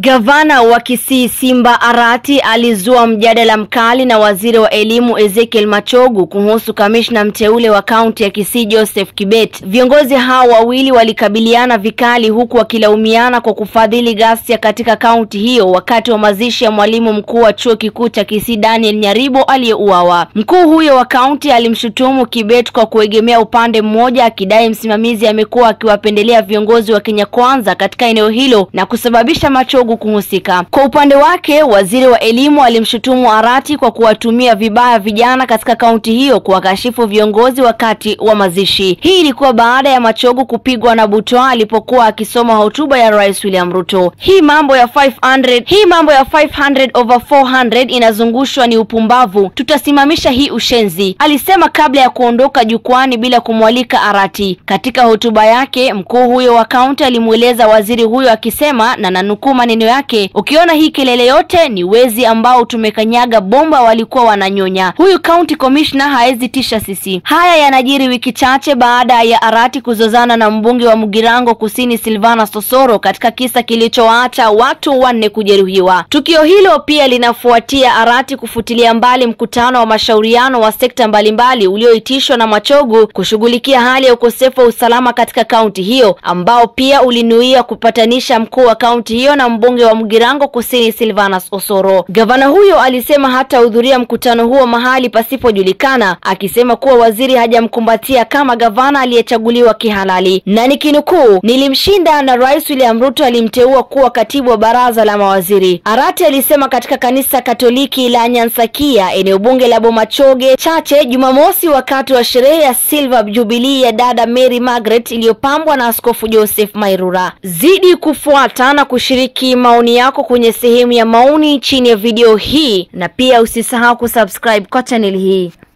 Gavana wa Kisii Simba Arati alizua mjadala mkali na waziri wa elimu Ezekiel Machogu kuhusu kamishna mteule wa kaunti ya Kisii Joseph Kibet. Viongozi hao wawili walikabiliana vikali huku wakilaumiana kwa kufadhili ghasia katika kaunti hiyo wakati wa mazishi ya mwalimu mkuu wa chuo kikuu cha Kisii Daniel Nyaribo aliyeuawa. Mkuu huyo wa kaunti alimshutumu Kibet kwa kuegemea upande mmoja, akidai msimamizi amekuwa akiwapendelea viongozi wa Kenya Kwanza katika eneo hilo na kusababisha Machogu kuhusika. Kwa upande wake, waziri wa elimu alimshutumu Arati kwa kuwatumia vibaya vijana katika kaunti hiyo kuwakashifu viongozi wakati wa mazishi. Hii ilikuwa baada ya Machogu kupigwa na butwaa alipokuwa akisoma hotuba ya Rais William Ruto. Hii mambo ya 500, hii mambo ya 500 over 400 inazungushwa ni upumbavu. Tutasimamisha hii ushenzi, alisema kabla ya kuondoka jukwani bila kumwalika Arati. Katika hotuba yake, mkuu huyo wa kaunti alimweleza waziri huyo akisema, na nanukuu maneno yake, ukiona hii kelele yote ni wezi ambao tumekanyaga bomba walikuwa wananyonya. Huyu county commissioner haezi tisha sisi. Haya yanajiri wiki chache baada ya Arati kuzozana na mbunge wa Mugirango Kusini Silvana Sosoro katika kisa kilichowaacha watu wanne kujeruhiwa. Tukio hilo pia linafuatia Arati kufutilia mbali mkutano wa mashauriano wa sekta mbalimbali ulioitishwa na Machogu kushughulikia hali ya ukosefu wa usalama katika kaunti hiyo ambao pia ulinuia kupatanisha mkuu wa kaunti hiyo na mbunge wa Mugirango Kusini Silvanus Osoro. Gavana huyo alisema hatahudhuria mkutano huo mahali pasipojulikana, akisema kuwa waziri hajamkumbatia kama gavana aliyechaguliwa kihalali, na nikinukuu, nilimshinda na Rais William Ruto alimteua kuwa katibu wa baraza la mawaziri. Arati alisema katika kanisa Katoliki la Nyansakia, eneo bunge la Bomachoge Chache, Jumamosi, wakati wa sherehe ya Silver Jubilee ya dada Mary Margaret iliyopambwa na Askofu Joseph Mairura. Zidi kufuata na kushiriki maoni yako kwenye sehemu ya maoni chini ya video hii, na pia usisahau kusubscribe kwa channel hii.